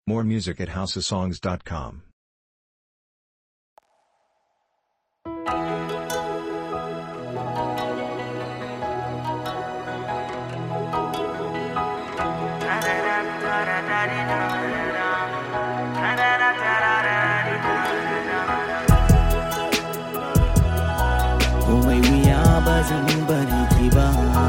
More music at houseofsongs.com. komai wuya ba zan bari ki ba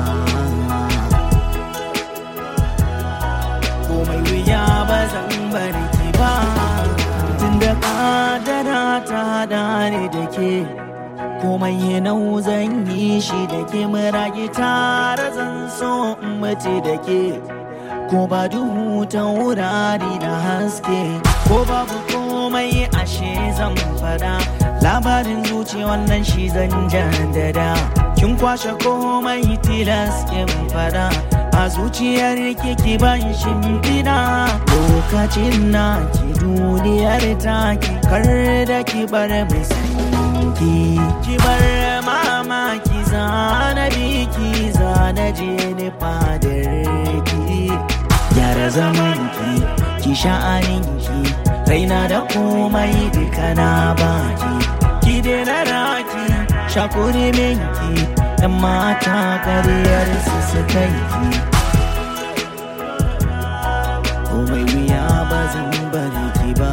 komai wuya ba zan bari ki ba tunda kadara ta hada ni da ke komai nau zan yi shi da ke murage tare zan so in mace da ke ko ba duhu ta wurare na haske ko babu komai ashe zan fada labarin zuci wannan shi zan jaddada kin kwashe komai tilas in fada a zuciyar ki ban shimfiɗa lokacin na ki duniyar taki kar da ki bar mai sanki ki bar mamaki zana biki zana je ni fadar ki gyara zaman ki ki sha'anin ki raina da komai duka na baki ki daina raki shakuri minki yan mata kariyar su su kai ki komai wuya ba zan bari ki ba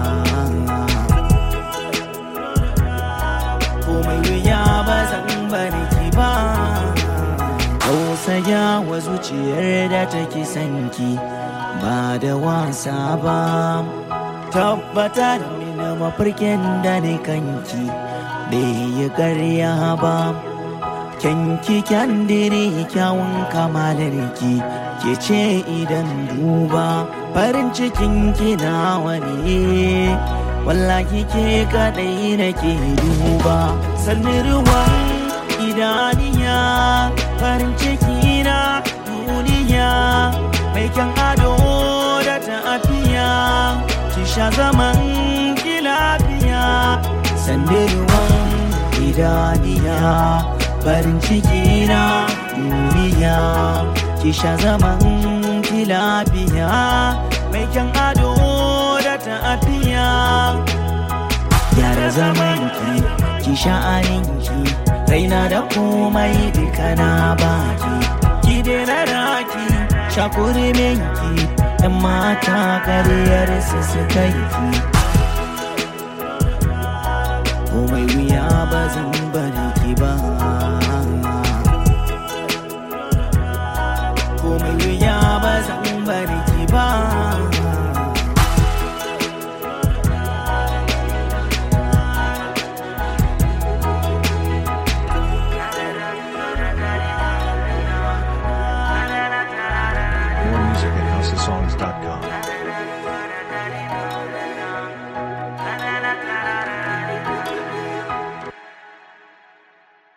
komai wuya ba zan bari ki ba tausaya wa zuciyar da take sanki ba da wasa ba tabbatar mini mafarkin da ne kanki bai yi karya ba kyanki kyandiri kyawun kamalarki ke ce idan duba farin cikin kina wani wallahi ke kadai nake duba sannin ruwan idaniya farin ciki na duniya mai kyan ado da tafiya ki sha zaman ki lafiya sandirwan idaniya farin ciki na duniya ki sha zaman ki lafiya mai kyan ado da tafiya gyara zaman ki ki sha'anin ki raina da komai duka na baki ki daina raki shakuri minki yan mata kariyar su su kai ki komai wuya ba zan bari ki ba komai wuya ba zan bari ki ba More music at houseofsongs.com.